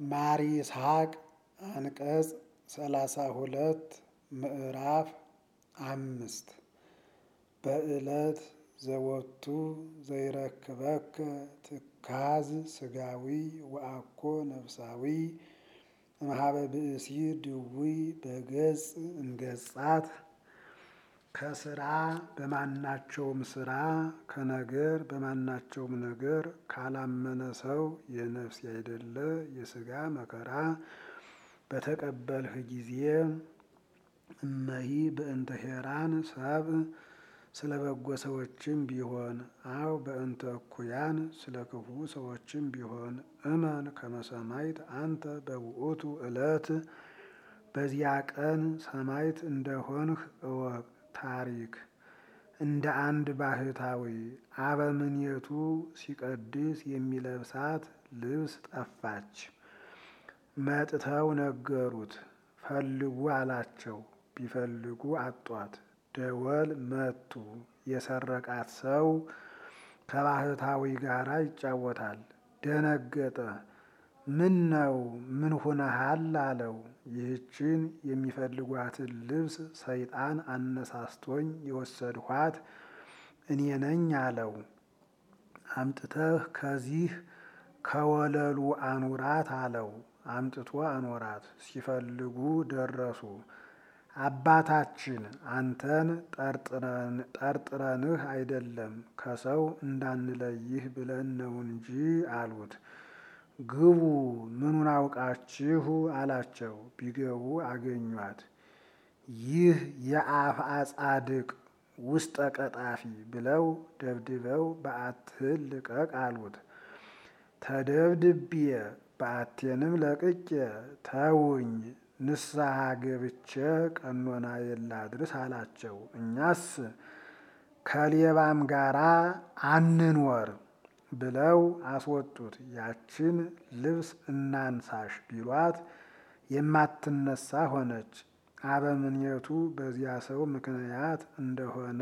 ማር ይስሐቅ አንቀጽ ሰላሳ ሁለት ምዕራፍ አምስት በዕለት ዘወቱ ዘይረክበከ ትካዝ ስጋዊ ወአኮ ነፍሳዊ እምኀበ ብእሲ ድውይ በገጽ እንገጻት ከስራ በማናቸውም ስራ ከነገር በማናቸውም ነገር ካላመነ ሰው የነፍስ ያይደለ የስጋ መከራ በተቀበልህ ጊዜ እመሂ በእንተ ሄራን ሰብ ስለ በጎ ሰዎችም ቢሆን አው በእንተ እኩያን ስለ ክፉ ሰዎችም ቢሆን እመን ከመሰማይት አንተ በውእቱ ዕለት በዚያ ቀን ሰማይት እንደሆንህ እወቅ። ታሪክ እንደ አንድ ባህታዊ አበምኔቱ ሲቀድስ የሚለብሳት ልብስ ጠፋች። መጥተው ነገሩት። ፈልጉ አላቸው። ቢፈልጉ አጧት። ደወል መቱ። የሰረቃት ሰው ከባህታዊ ጋር ይጫወታል። ደነገጠ። ምን ነው? ምን ሆነሃል? አለው። ይህችን የሚፈልጓትን ልብስ ሰይጣን አነሳስቶኝ የወሰድኋት እኔ ነኝ አለው። አምጥተህ ከዚህ ከወለሉ አኑራት አለው። አምጥቶ አኖራት። ሲፈልጉ ደረሱ። አባታችን አንተን ጠርጥረንህ አይደለም ከሰው እንዳንለይህ ብለን ነው እንጂ አሉት። ግቡ ምኑን አውቃችሁ አላቸው። ቢገቡ አገኟት። ይህ የአፍአ ጻድቅ ውስጠ ቀጣፊ ብለው ደብድበው በዓትህን ልቀቅ አሉት። ተደብድቤ በዓቴንም ለቅቄ ተውኝ ንስሐ ገብቼ ቀኖና የላድርስ አላቸው። እኛስ ከሌባም ጋራ አንንወር ብለው አስወጡት። ያችን ልብስ እናንሳሽ ቢሏት የማትነሳ ሆነች። አበምኔቱ በዚያ ሰው ምክንያት እንደሆነ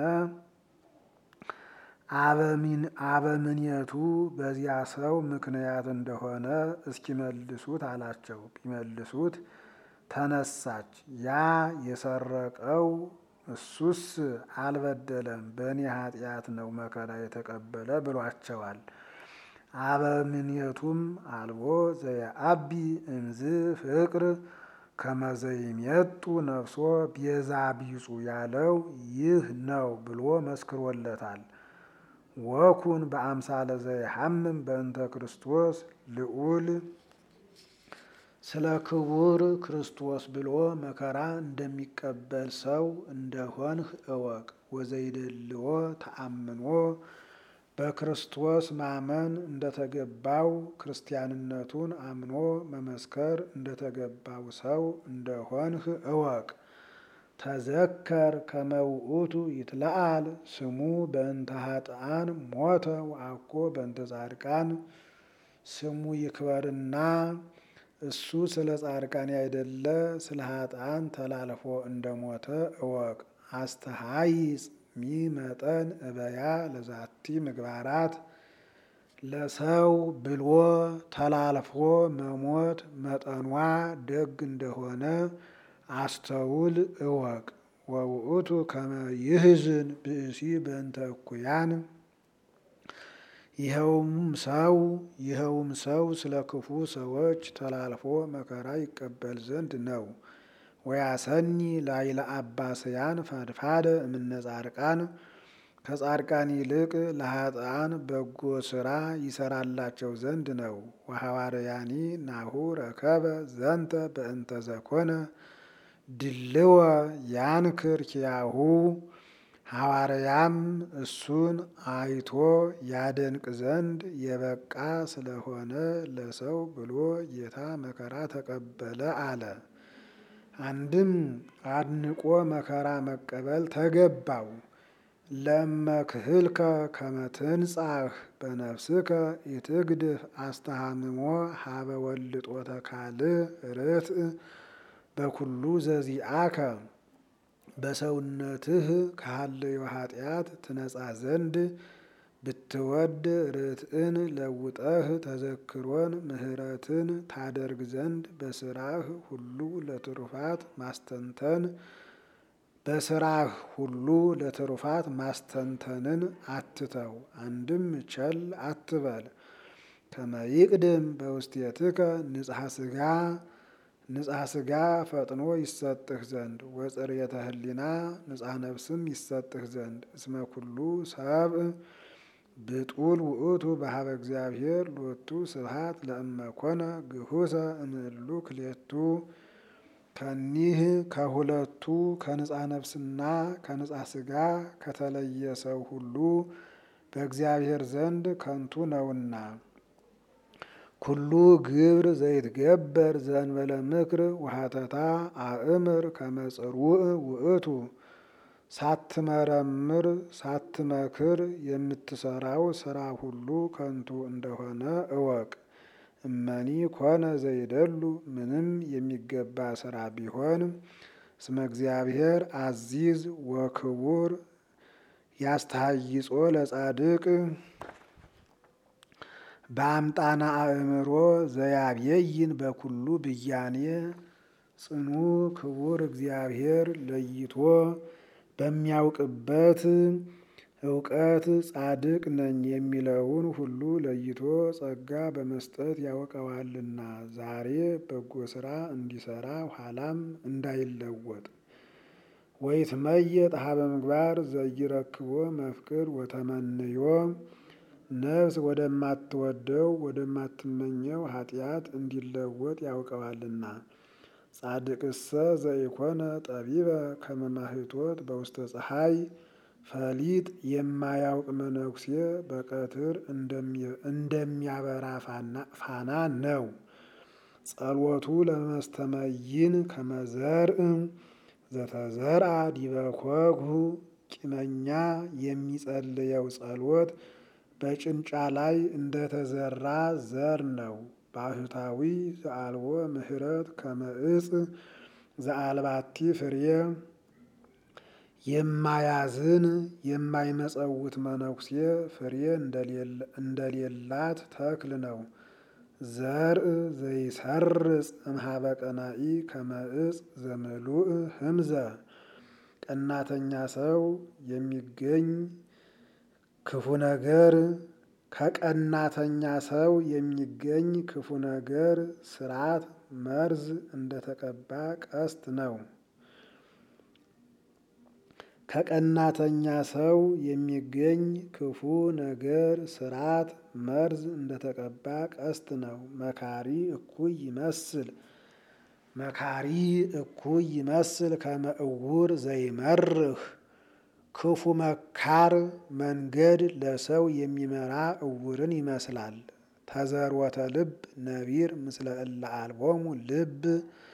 አበምኔቱ በዚያ ሰው ምክንያት እንደሆነ እስኪመልሱት አላቸው። ቢመልሱት ተነሳች። ያ የሰረቀው እሱስ አልበደለም፣ በእኔ ኃጢአት ነው መከራ የተቀበለ ብሏቸዋል። አበምኔቱም አልቦ ዘየአቢ እምዝ ፍቅር ከመዘይሜጡ ነፍሶ ቤዛ ቢጹ ያለው ይህ ነው ብሎ መስክሮለታል። ወኩን በአምሳለ ዘይሐምም በእንተ ክርስቶስ ልዑል ስለ ክቡር ክርስቶስ ብሎ መከራ እንደሚቀበል ሰው እንደሆንህ እወቅ። ወዘይደልዎ ተአምኖ በክርስቶስ ማመን እንደተገባው ክርስቲያንነቱን አምኖ መመስከር እንደተገባው ሰው እንደሆንህ እወቅ። ተዘከር ከመውእቱ ይትለአል ስሙ በእንተ ኃጥአን ሞተ ወአኮ በእንተ ጻድቃን ስሙ ይክበርና እሱ ስለ ጻድቃን ያይደለ ስለ ኃጥአን ተላልፎ እንደሞተ እወቅ። አስተሃይጽ ሚመጠን እበያ ለዛቲ ምግባራት ለሰው ብሎ ተላልፎ መሞት መጠኗ ደግ እንደሆነ አስተውል እወቅ። ወውእቱ ከመ ይህዝን ብእሲ በእንተ እኩያን ይኸውም ሰው ይኸውም ሰው ስለ ክፉ ሰዎች ተላልፎ መከራ ይቀበል ዘንድ ነው። ወያሰኒ ላይለ አባስያን ፈድፋደ እምነ ጻድቃን ከጻድቃን ይልቅ ለኃጥአን በጎ ስራ ይሰራላቸው ዘንድ ነው። ወሐዋርያኒ ናሁ ረከበ ዘንተ በእንተ ዘኮነ ድልወ ያንክር ኪያሁ ሐዋርያም እሱን አይቶ ያደንቅ ዘንድ የበቃ ስለሆነ ለሰው ብሎ ጌታ መከራ ተቀበለ አለ። አንድም አድንቆ መከራ መቀበል ተገባው። ለመክህልከ ከመትንጻህ በነፍስከ ኢትግድፍ አስተሃምሞ ሀበ ወልጦተ ካልእ ርትዕ በኩሉ ዘዚአከ በሰውነትህ ካለው ኃጢአት ትነጻ ዘንድ ብትወድ ርትዕን ለውጠህ ተዘክሮን ምሕረትን ታደርግ ዘንድ በስራህ ሁሉ ለትሩፋት ማስተንተን በስራህ ሁሉ ለትሩፋት ማስተንተንን አትተው። አንድም ቸል አትበል። ከመይቅድም በውስቴትከ ንጽሐ ስጋ ንጽሐ ስጋ ፈጥኖ ይሰጥህ ዘንድ ወጽርየተ ህሊና ንጽሐ ነፍስም ይሰጥህ ዘንድ እስመ ኩሉ ሰብእ ብጡል ውእቱ በሀበ እግዚአብሔር ሎቱ ስብሐት ለእመኮነ ግሁሰ እምእሉ ክሌቱ ከኒህ ከሁለቱ ከንጻ ነፍስና ከንጻ ስጋ ከተለየ ሰው ሁሉ በእግዚአብሔር ዘንድ ከንቱ ነውና። ኩሉ ግብር ዘይትገበር ዘእንበለ ምክር ወሀተታ አእምር ከመጽሩዕ ውእቱ ሳትመረምር ሳትመክር የምትሰራው ስራ ሁሉ ከንቱ እንደሆነ እወቅ። እመኒ ኮነ ዘይደሉ ምንም የሚገባ ስራ ቢሆን እስመ እግዚአብሔር አዚዝ ወክቡር ያስተሃይጾ ለጻድቅ በአምጣና አእምሮ ዘያብየይን በኩሉ ብያኔ ጽኑ ክቡር እግዚአብሔር ለይቶ በሚያውቅበት እውቀት ጻድቅ ነኝ የሚለውን ሁሉ ለይቶ ጸጋ በመስጠት ያውቀዋልና ዛሬ በጎ ስራ እንዲሰራ ኋላም እንዳይለወጥ። ወይትመየጥ ሀበ ምግባር ዘይረክቦ መፍቅር ወተመንዮ ነፍስ ወደማትወደው ወደማትመኘው ኃጢአት እንዲለወጥ ያውቀዋልና። ጻድቅሰ ዘኢኮነ ጠቢበ ከመ ማኅቶት በውስተ ፀሐይ ፈሊጥ የማያውቅ መነኩሴ በቀትር እንደሚያበራ ፋና ነው። ጸሎቱ ለመስተመይን ከመዘርእ ዘተዘርአ ዲበ ኮግሁ ቂመኛ የሚጸልየው ጸሎት በጭንጫ ላይ እንደተዘራ ዘር ነው። ባህታዊ ዘአልቦ ምሕረት ከመ ዕፅ ዘአልባቲ ፍሬ የማያዝን የማይመጸውት መነኩሴ ፍሬ እንደሌላት ተክል ነው። ዘርእ ዘይሰርጽ እምኀበ ቀናኢ ከመ ዕፅ ዘምሉእ ህምዘ ቀናተኛ ሰው የሚገኝ ክፉ ነገር ከቀናተኛ ሰው የሚገኝ ክፉ ነገር ስርዓት መርዝ እንደተቀባ ቀስት ነው። ከቀናተኛ ሰው የሚገኝ ክፉ ነገር ስርዓት መርዝ እንደተቀባ ቀስት ነው። መካሪ እኩይ ይመስል መካሪ እኩይ ይመስል ከመ ዕውር ዘይመርህ ክፉ መካር መንገድ ለሰው የሚመራ ዕውርን ይመስላል። ተዘርወተ ልብ ነቢር ምስለ እለ አልቦሙ ልብ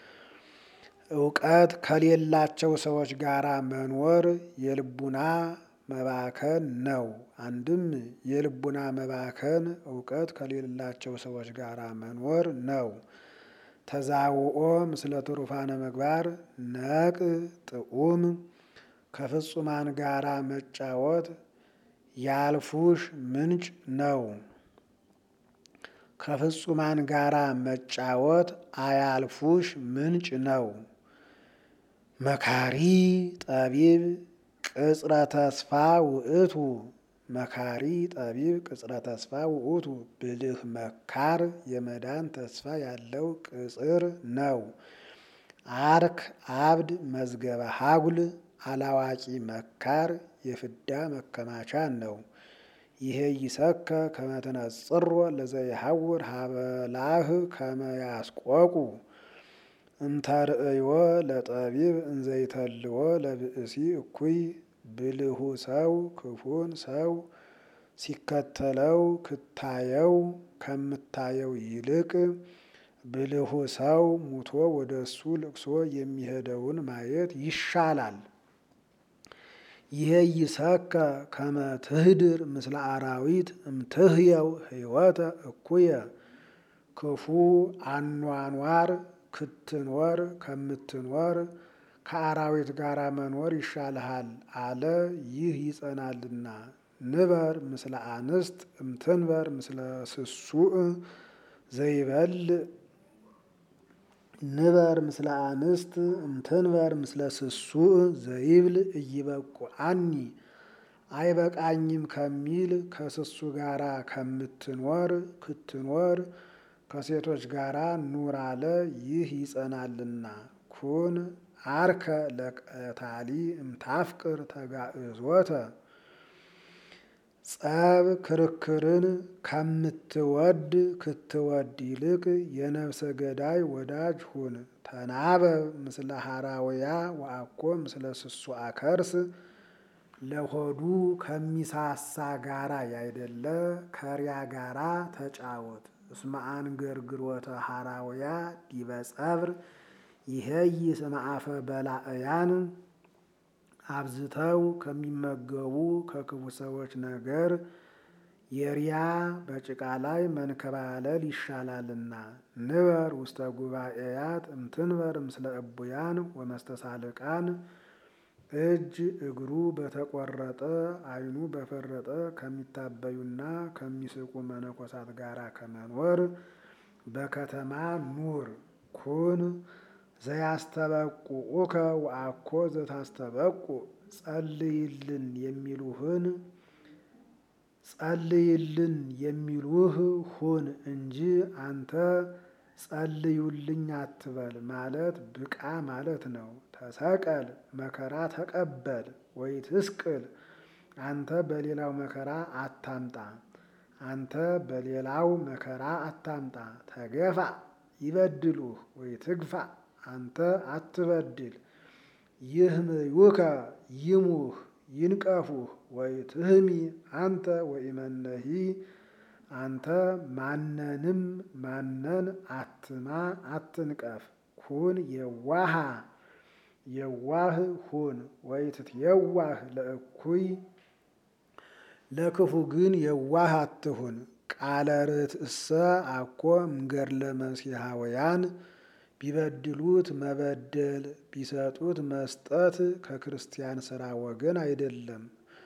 እውቀት ከሌላቸው ሰዎች ጋር መኖር የልቡና መባከን ነው። አንድም የልቡና መባከን እውቀት ከሌላቸው ሰዎች ጋር መኖር ነው። ተዛውኦ ምስለ ትሩፋነ ምግባር ነቅ ጥዑም ከፍጹማን ጋራ መጫወት ያልፉሽ ምንጭ ነው። ከፍጹማን ጋራ መጫወት አያልፉሽ ምንጭ ነው። መካሪ ጠቢብ ቅጽረ ተስፋ ውእቱ መካሪ ጠቢብ ቅጽረ ተስፋ ውእቱ ብልህ መካር የመዳን ተስፋ ያለው ቅጽር ነው። አርክ አብድ መዝገበ ሀጉል አላዋቂ መካር የፍዳ መከማቻ ነው። ይሄ ይሰከ ከመተነጽሮ ለዘይሐውር ሀበላህ ከመያስቆቁ እንተርእዮ ለጠቢብ እንዘይተልዎ ለብእሲ እኩይ ብልሁ ሰው ክፉን ሰው ሲከተለው ክታየው ከምታየው ይልቅ ብልሁ ሰው ሙቶ ወደ እሱ ልቅሶ የሚሄደውን ማየት ይሻላል። ይሄ ይሰከ ከመ ትህድር ምስለ አራዊት እምትህየው ህይወተ እኩየ ክፉ አኗኗር ክትኖር ከምትኖር ከአራዊት ጋር መኖር ይሻልሃል አለ። ይህ ይጸናልና ንበር ምስለ አንስት እምትንበር ምስለ ስሱእ ዘይበል ንበር ምስለ አንስት እምትንበር ምስለ ስሱእ ዘይብል እይበቁአኒ አይበቃኝም ከሚል ከስሱ ጋራ ከምትኖር ክትኖር ከሴቶች ጋራ ኑር አለ። ይህ ይጸናልና። ኩን አርከ ለቀታሊ እምታፍቅር ተጋእዞተ ጸብ ክርክርን ከምትወድ ክትወድ ይልቅ የነፍሰ ገዳይ ወዳጅ ሁን። ተናበብ ምስለ ሐራውያ ወአኮ ምስለ ስሱ አከርስ ለሆዱ ከሚሳሳ ጋራ ያይደለ ከሪያ ጋራ ተጫወት። እስመ አንገርግሮተ ሐራውያ ዲበ ጸብር ይሄይ ስመ አፈ በላእያን አብዝተው ከሚመገቡ ከክፉ ሰዎች ነገር የሪያ በጭቃ ላይ መንከባለል ይሻላልና። ንበር ውስተ ጉባኤያት እምትንበር ምስለ እቡያን ወመስተሳልቃን እጅ እግሩ በተቆረጠ ዓይኑ በፈረጠ ከሚታበዩና ከሚስቁ መነኮሳት ጋር ከመኖር በከተማ ኑር። ኩን ዘያስተበቁዑከ ወአኮ ዘታስተበቁ ጸልይልን የሚሉህን ጸልይልን የሚሉህ ሁን እንጂ አንተ ጸልዩልኝ አትበል ማለት ብቃ ማለት ነው። ተሰቀል መከራ ተቀበል ወይ ትስቅል አንተ በሌላው መከራ አታምጣ። አንተ በሌላው መከራ አታምጣ። ተገፋ ይበድሉህ ወይ ትግፋ አንተ አትበድል። ይህምዩከ ይሙህ ይንቀፉህ ወይ ትህሚ አንተ ወኢመነሂ አንተ ማነንም ማነን አትማ አትንቀፍ። ኩን የዋሃ የዋህ ሁን ወይ ትትየዋህ ለእኩይ ለክፉ ግን የዋህ አትሁን። ቃለ ርትእሰ አኮ እምገድለ መሲሐውያን ቢበድሉት መበደል ቢሰጡት መስጠት ከክርስቲያን ሥራ ወገን አይደለም።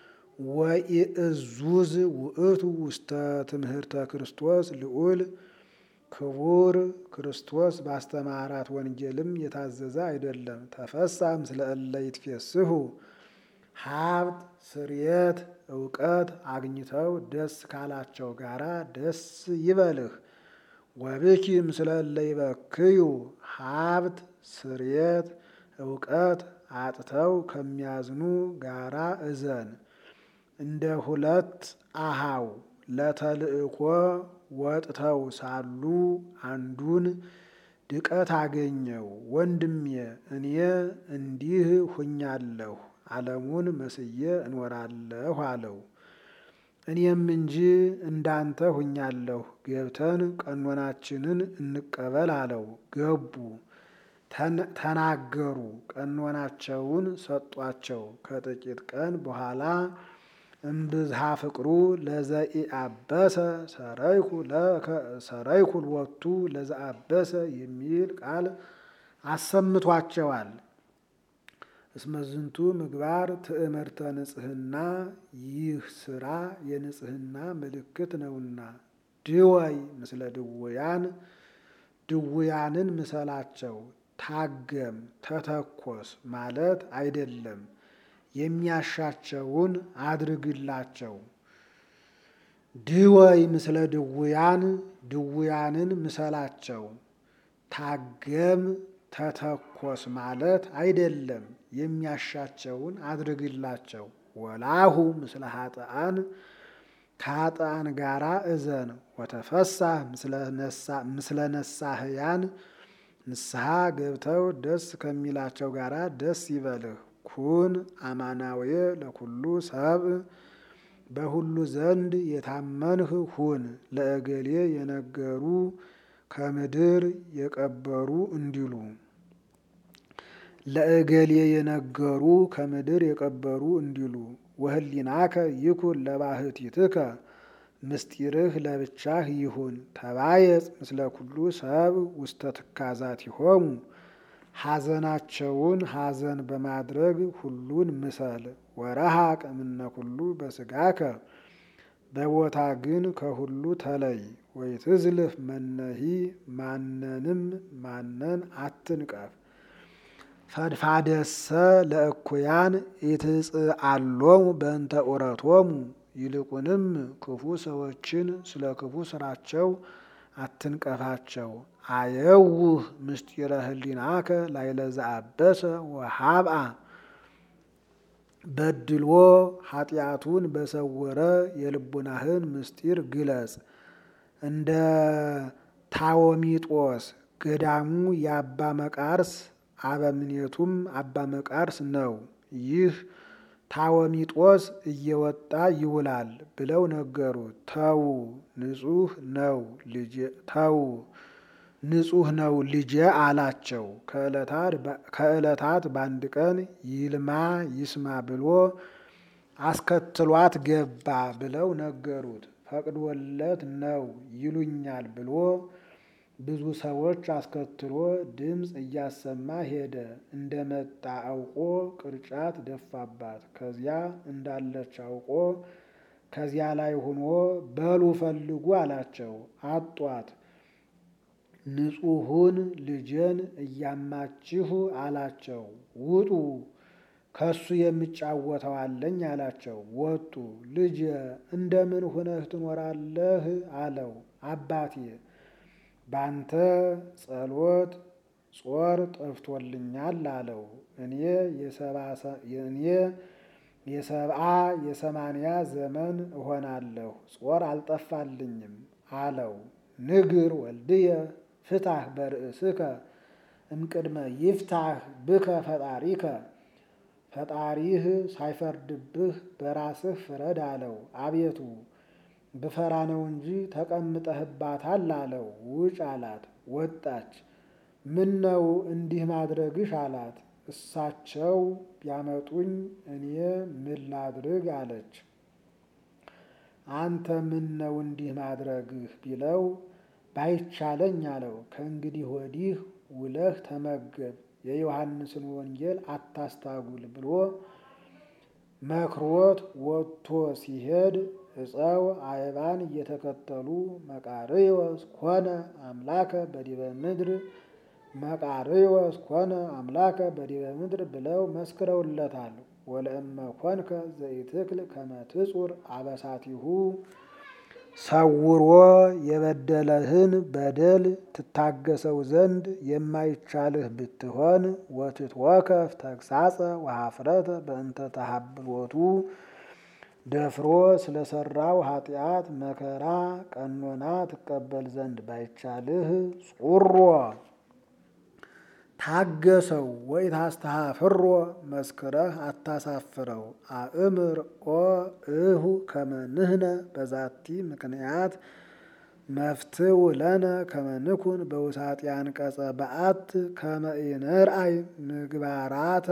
ወኢእዙዝ ውእቱ ውስተ ትምህርተ ክርስቶስ ልዑል ክቡር ክርስቶስ ባስተማራት ወንጌልም የታዘዘ አይደለም። ተፈሳ ምስለ እለ ይትፌስሑ ሀብት ስርየት እውቀት አግኝተው ደስ ካላቸው ጋራ ደስ ይበልህ። ወብኪ ምስለ እለ ይበክዩ ሀብት ስርየት እውቀት አጥተው ከሚያዝኑ ጋራ እዘን። እንደ ሁለት አሃው ለተልእኮ ወጥተው ሳሉ አንዱን ድቀት አገኘው። ወንድሜ እኔ እንዲህ ሁኛለሁ፣ ዓለሙን መስዬ እኖራለሁ አለው። እኔም እንጂ እንዳንተ ሁኛለሁ፣ ገብተን ቀኖናችንን እንቀበል አለው። ገቡ፣ ተናገሩ፣ ቀኖናቸውን ሰጧቸው። ከጥቂት ቀን በኋላ እምብዝሃ ፍቅሩ ለዘኢአበሰ ሰረይኩ ሎቱ ለዘአበሰ የሚል ቃል አሰምቷቸዋል። እስመ ዝንቱ ምግባር ትእምርተ ንጽሕና፣ ይህ ስራ የንጽሕና ምልክት ነውና። ድወይ ምስለ ድውያን ድውያንን ምሰላቸው። ታገም ተተኮስ ማለት አይደለም፣ የሚያሻቸውን አድርግላቸው። ድወይ ምስለ ድውያን ድውያንን ምሰላቸው። ታገም ተተኮስ ማለት አይደለም፣ የሚያሻቸውን አድርግላቸው። ወላሁ ምስለ ኃጥአን ከኃጥአን ጋራ እዘን። ወተፈሳህ ምስለ ነሳህያን ንስሐ ገብተው ደስ ከሚላቸው ጋራ ደስ ይበልህ። ኩን አማናዊ ለኩሉ ሰብእ በሁሉ ዘንድ የታመንህ ሁን። ለእገሌ የነገሩ ከምድር የቀበሩ እንዲሉ ለእገሌ የነገሩ ከምድር የቀበሩ እንዲሉ ወህሊናከ ይኩን ለባህቲትከ ምስጢርህ ለብቻህ ይሁን። ተባየጽ ምስለ ኩሉ ሰብ ውስተ ትካዛቲሆሙ ሐዘናቸውን ሐዘን በማድረግ ሁሉን ምሰል። ወረሃቅ እምነ ኩሉ በስጋከ በቦታ ግን ከሁሉ ተለይ። ወይትዝልፍ መነሂ ማንንም ማነን አትንቀፍ። ፈድፋደሰ ለእኩያን ኢትጽአሎሙ በእንተ ዑረቶሙ ይልቁንም ክፉ ሰዎችን ስለ ክፉ ስራቸው አትንቀፋቸው። አየውህ ምስጢረ ህሊናከ ላይለ ዘአበሰ ወሀብአ በድሎ ኃጢአቱን በሰወረ የልቡናህን ምስጢር ግለጽ። እንደ ታወሚጦስ ገዳሙ የአባ መቃርስ አበምኔቱም አባ መቃርስ ነው። ይህ ታወሚጦስ እየወጣ ይውላል ብለው ነገሩት። ተዉ ንጹሕ ነው ልጄ ተዉ ንጹሕ ነው ልጄ አላቸው። ከዕለታት በአንድ ቀን ይልማ ይስማ ብሎ አስከትሏት ገባ ብለው ነገሩት። ፈቅዶለት ነው ይሉኛል ብሎ ብዙ ሰዎች አስከትሎ ድምፅ እያሰማ ሄደ። እንደመጣ አውቆ ቅርጫት ደፋባት። ከዚያ እንዳለች አውቆ ከዚያ ላይ ሆኖ በሉ ፈልጉ አላቸው። አጧት። ንጹሑን ልጄን እያማችሁ አላቸው። ውጡ ከሱ የሚጫወተው አለኝ አላቸው። ወጡ። ልጄ እንደምን ሁነህ ትኖራለህ አለው። አባቴ ባንተ ጸሎት ጾር ጠፍቶልኛል አለው። እኔ የሰብአ የሰማንያ ዘመን እሆናለሁ ጾር አልጠፋልኝም አለው። ንግር ወልድየ ፍታህ በርእስከ እምቅድመ ይፍታህ ብከ ፈጣሪከ ፈጣሪህ ሳይፈርድብህ በራስህ ፍረድ አለው። አቤቱ ብፈራ ነው እንጂ ተቀምጠህባታል አለው። ውጭ አላት። ወጣች። ምን ነው እንዲህ ማድረግሽ አላት። እሳቸው ቢያመጡኝ እኔ ምን ላድርግ አለች። አንተ ምን ነው እንዲህ ማድረግህ ቢለው ባይቻለኝ አለው። ከእንግዲህ ወዲህ ውለህ ተመገብ፣ የዮሐንስን ወንጌል አታስታጉል ብሎ መክሮት ወጥቶ ሲሄድ ዕፀው አይባን እየተከተሉ መቃርዮስ ኮነ አምላከ በዲበ ምድር መቃርዮስ ኮነ አምላከ በዲበ ምድር ብለው መስክረውለታል። ወለእመ ኮንከ ዘኢትክል ከመ ትጹር አበሳቲሁ ሰውሮ የበደለህን በደል ትታገሰው ዘንድ የማይቻልህ ብትሆን ወትትወከፍ ተግሳጸ ወኀፍረተ በእንተ ተሃብሎቱ ደፍሮ ስለሰራው ኃጢአት መከራ ቀኖና ትቀበል ዘንድ ባይቻልህ ጹሮ ታገሰው ወይ ታስተሃፍሮ መስክረህ አታሳፍረው። አእምር ኦ እሁ ከመንህነ በዛቲ ምክንያት መፍትው ለነ ከመንኩን በውሳጢ አንቀጸ በአት ከመኢንርአይ ምግባራተ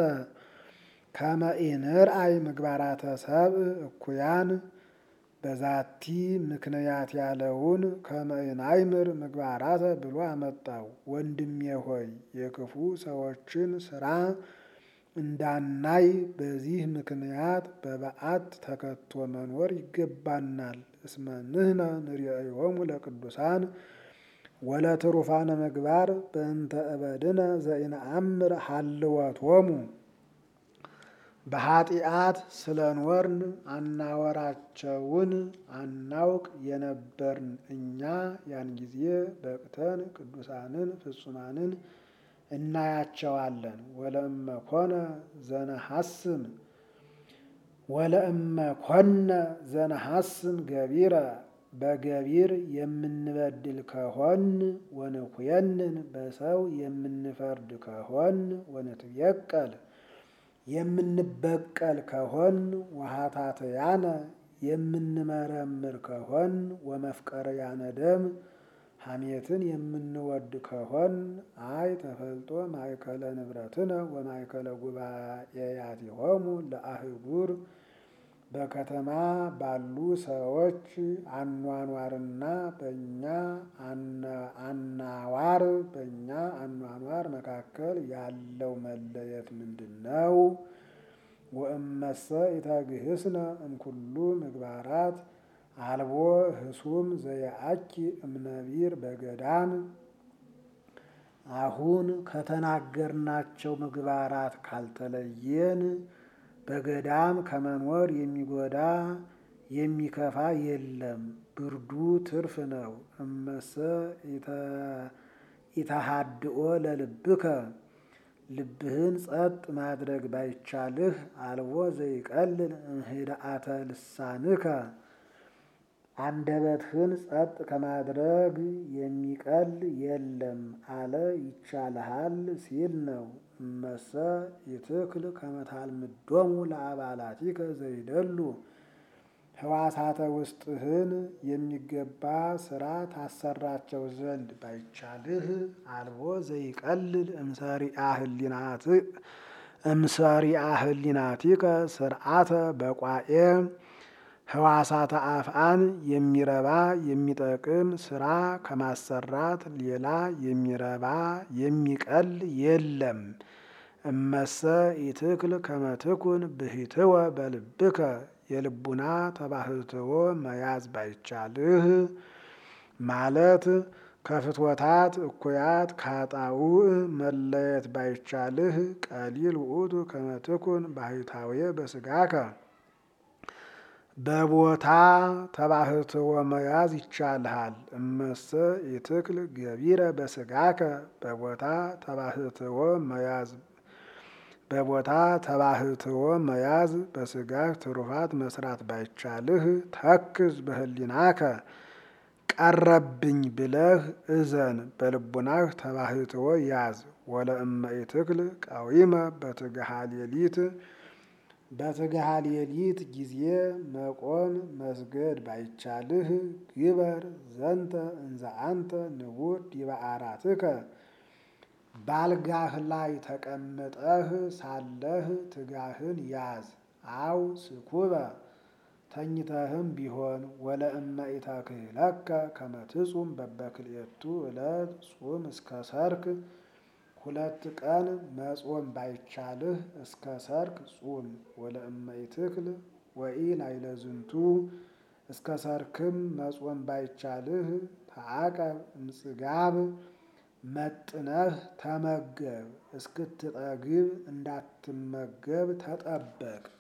ከመኢንርአይ ምግባራተ ሰብእ እኩያን በዛቲ ምክንያት ያለውን ከመኢናይምር ምግባራተ ብሎ አመጣው። ወንድሜ ሆይ የክፉ ሰዎችን ስራ እንዳናይ በዚህ ምክንያት በበዓት ተከቶ መኖር ይገባናል። እስመ ንሕነ ንርእዮሙ ለቅዱሳን ወለትሩፋነ ምግባር በእንተ እበድነ ዘኢነአምር ሀልወቶሙ በኃጢአት ስለ ኖርን አናወራቸውን አናውቅ የነበርን እኛ ያን ጊዜ በቅተን ቅዱሳንን ፍጹማንን እናያቸዋለን። ወለእመ ኮነ ዘነሐስም ወለእመ ኮነ ዘነሐስም ገቢረ በገቢር የምንበድል ከሆን ወንኩየንን በሰው የምንፈርድ ከሆን ወንትየቀል የምንበቀል ከሆን ወሀታትያነ የምንመረምር ከሆን ወመፍቀርያነ ደም ሐሜትን የምንወድ ከሆን አይ ተፈልጦ ማእከለ ንብረትነ ወማእከለ ጉባኤያቲሆሙ ለአህጉር በከተማ ባሉ ሰዎች አኗኗርና በእኛ አናዋር በእኛ አኗኗር ምግባር መካከል ያለው መለየት ምንድን ነው? ወእመሰ ኢተግህስነ እምኩሉ ምግባራት አልቦ ህሱም ዘየአኪ እምነቢር በገዳም አሁን ከተናገርናቸው ምግባራት ካልተለየን በገዳም ከመኖር የሚጎዳ የሚከፋ የለም። ብርዱ ትርፍ ነው። እመሰ ኢተሃድኦ ለልብከ ልብህን ጸጥ ማድረግ ባይቻልህ አልቦ ዘይቀልል እምህድአተ ልሳንከ አንደበትህን ጸጥ ከማድረግ የሚቀል የለም አለ ይቻልሃል ሲል ነው። እመሰ ይትክል ከመታልምዶሙ ለአባላቲከ ዘይደሉ ህዋሳተ ውስጥህን የሚገባ ስራ ታሰራቸው ዘንድ ባይቻልህ አልቦ ዘይቀልል እምሰሪአ ህሊናቲከ ስርዓተ በቋኤ ህዋሳተ አፍአን የሚረባ የሚጠቅም ስራ ከማሰራት ሌላ የሚረባ የሚቀል የለም። እመሰ ኢትክል ከመትኩን ብሂትወ በልብከ የልቡና ተባህትዎ መያዝ ባይቻልህ ማለት ከፍትወታት እኩያት ካጣውዕ መለየት ባይቻልህ ቀሊል ውእቱ ከመትኩን ባህታዌ በስጋከ በቦታ ተባህትዎ መያዝ ይቻልሃል። እመሰ ኢትክል ገቢረ በስጋከ በቦታ ተባህትዎ መያዝ በቦታ ተባህትዎ መያዝ በስጋህ ትሩፋት መስራት ባይቻልህ ተክዝ በህሊናከ ቀረብኝ ብለህ እዘን በልቡናህ ተባህትዎ ያዝ። ወለእመ ኢትክል ቀዊመ በትግሃ ሌሊት በትግሃ ሌሊት ጊዜ መቆም መስገድ ባይቻልህ ግበር ዘንተ እንዘ አንተ ንቡር ዲበ አራትከ ባልጋህ ላይ ተቀምጠህ ሳለህ ትጋህን ያዝ። አው ስኩበ ተኝተህም ቢሆን ወለእመ ኢተክህለከ ከመ ትጹም በበክልኤቱ ዕለት ጹም እስከ ሰርክ ሁለት ቀን መጾም ባይቻልህ እስከ ሰርክ ጹም። ወለእመ ኢትክል ወኢ ላዕለ ዝንቱ እስከ ሰርክም መጾም ባይቻልህ ተዓቀብ እምጽጋብ መጥነህ ተመገብ እስክትጠግብ እንዳትመገብ ተጠበቅ።